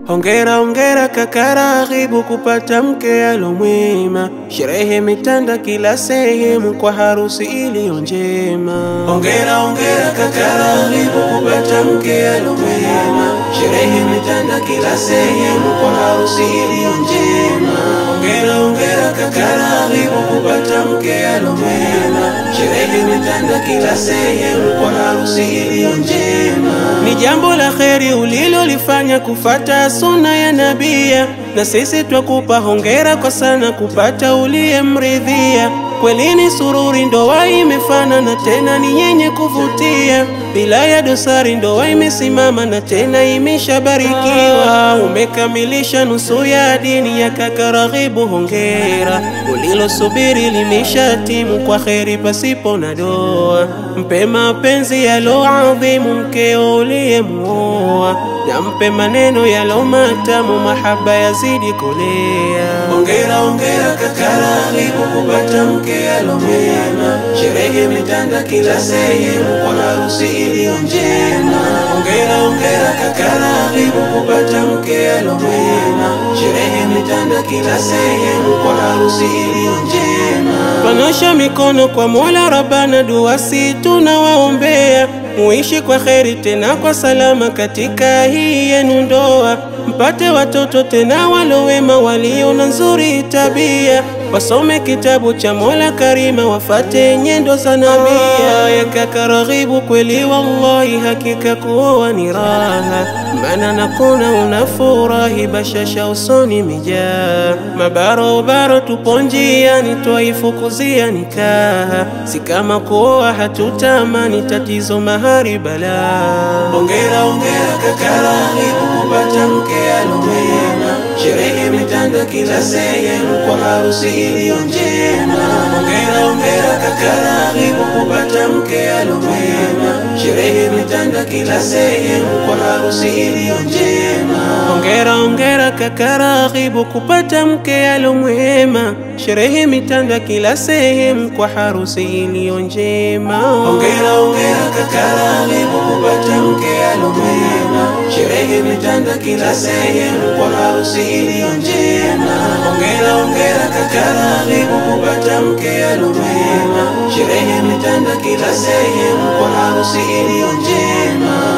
Hongera hongera kaka Raghibu kupata mke alomwema, sherehe mitanda kila sehemu kwa harusi iliyo njema. Hongera hongera kaka Raghibu kupata mke alomwema, sherehe mitanda kila sehemu kwa harusi iliyo njema. Hongera hongera kaka Raghibu kupata mke alomwema, sherehe mitanda kila sehemu kwa harusi iliyo njema. Ni jambo la kheri ulilolifanya kufata suna ya nabia, na sisi twakupa hongera kwa sana kupata uliyemridhia. Kweli ni sururi, ndoa imefana na tena ni yenye kuvutia, bila ya dosari, ndoa imesimama na tena imeshabarikiwa. Umekamilisha nusu ya dini ya kaka Raghibu, hongera. Ulilosubiri limeshatimu kwa kheri pasipo na doa. Mpe mapenzi yalo adhimu mkeo uliyemuoa, na mpe maneno yalo matamu, mahaba yazidi kolea. Hongera hongera kaka Raghibu kupata mke alomwema, sherehe mitanda kila sehemu kwa harusi iliyo njema. Hongera hongera kaka Raghibu kupata mke alomwema, sherehe mitanda kila sehemu kwa harusi iliyo njema. Panosha mikono kwa Mola Rabbana, dua si tunawaombea muishi kwa kheri tena kwa salama katika hii yenu ndoa, mpate watoto tena walowema walio na nzuri tabia, wasome kitabu cha Mola Karima, wafate nyendo za nabia. Ya kaka Raghibu, kweli wallahi, hakika kuoa ni raha, maana nakuna unafurahi, bashasha usoni mijaa, mabarobaro tupo njiani, twaifukuzia nikaha, si kama kuoa hatutamani, tatizo mahari balaa. Hongera hongera kaka Raghibu kupata mke alomwema, sherehe mitanda kila sehemu kwa harusi iliyo njema. Hongera hongera kaka Raghibu kupata mke alomwema, sherehe mitanda kila sehemu kwa harusi iliyo njema. Hongera hongera kaka Raghibu kupata mke alomwema, sherehe mitanda kila sehemu kwa harusi iliyo njema. Hongera hongera kaka Raghibu kupata mke alomwema, sherehe mitanda kila sehemu kwa harusi iliyo njema. Hongera hongera kaka Raghibu kupata mke alomwema, sherehe mitanda kila sehemu kwa harusi iliyo njema.